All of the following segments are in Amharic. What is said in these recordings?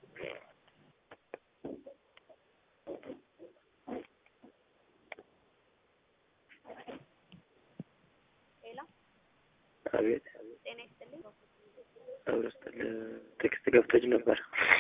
ሌላ አቤት ጤና ይስጥልኝ። አብረስጠል ቴክስት ገብቶች ነበር።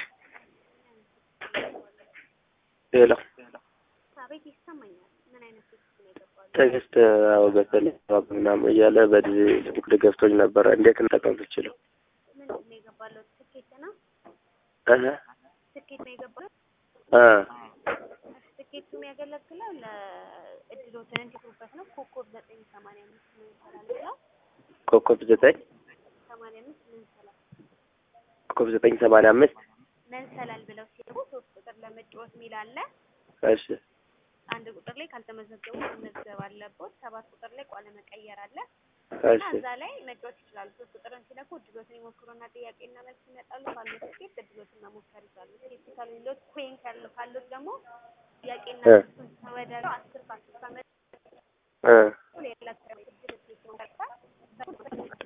ሌላ አቤት ይሰማኛል። ምን አይነት ቴክስት ነው የገባው? ቴክስት አዎ በተለይ ምናምን እያለ በዚህ ስልክ ገብቶች ነበረ። እንዴት እንጠቀም ትችለው? ምንድን ነው የገባለው? ትኬት ነው እህ ትኬት ነው የገባው። እ ትኬቱ የሚያገለግለው ለእድሎትን እንዲሁበት ነው። ኮከብ ዘጠኝ ሰማንያ አምስት ምን ይሰራል ብለው ኮከብ ዘጠኝ ሰማንያ አምስት ምን ይሰራል ኮከብ ዘጠኝ ሰማንያ አምስት መንሰላል ብለው ሲገቡ ሶስት ቁጥር ለመጫወት የሚል አለ። እሺ አንድ ቁጥር ላይ ካልተመዘገቡ መመዝገብ አለቦት። ሰባት ቁጥር ላይ ቋለ መቀየር አለ እና እሺ እዛ ላይ መጫወት ይችላሉ። ሶስት ቁጥርን ሲነኩ እድሎትን ይሞክሩና ጥያቄና መልስ ይመጣሉ። ካሉት ትኬት እድሎትን መሞከር ይችላሉ። ትኬት ከሌሎት ኮይን ካለ ካሉት ደግሞ ጥያቄና እ መልሱን ተወዳድረው አስር ከአስር ከመ እ ሌላ እድል ትኬት መሞከር